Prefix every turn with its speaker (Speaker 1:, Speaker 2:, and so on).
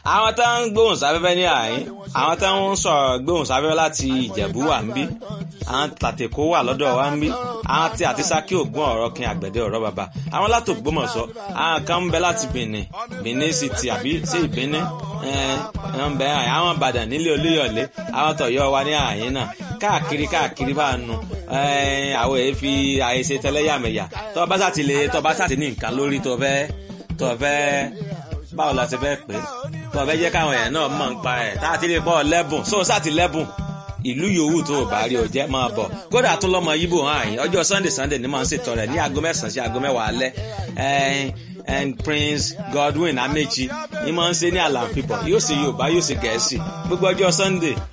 Speaker 1: àwọn tá ń gbóhùn sáfẹ́fẹ́ ní àyín àwọn tá ń sọ̀rọ̀ gbóhùn sáfẹ́fẹ́ láti ìjẹ̀bú wà ń bí àwọn tàtẹ̀kó wà lọ́dọ̀ wa ń bí àwọn tí àti sákì ògùn ọ̀rọ̀ kin àgbẹ̀dẹ ọ̀rọ̀ bàbá àwọn láti Ògbómọ̀ṣọ́ àwọn kan ń bẹ láti Benin Benin City àbí sí ìbíní ẹ̀ ń bẹ àwọn Ìbàdàn nílé Olúyọ̀lé àwọn tọ̀yọ́ wa ní àyín náà káàkiri káàkiri bá nu àwọn èyí fi àìṣe tẹlẹ́yàmẹ̀yà tó bá sàtì lè tó bá sàtì ní nǹkan lórí tó fẹ́ tó fẹ́ báwo la ṣe fẹ́ pé tó fẹ́ jẹ́ káwọn èèyàn náà mọ̀ ń pa ẹ̀ tá a ti lè bọ́ lẹ́bùn sóò sàtì lẹ́bùn ìlú yòówù tó o bá rí o jẹ́ máa bọ̀ kódà tún lọ́mọ yíbò hàn àyìn ọjọ́ sunday sunday ni màá ń ṣètò rẹ̀ ní aago mẹ́sàn-án sí aago mẹ́wàá alẹ́ and prince godwin amechi ni màá ń ṣe ní àlàáfíà yóò ṣe yorùbá yóò ṣe gẹ̀ẹ́sì gbogbo ọjọ́ sunday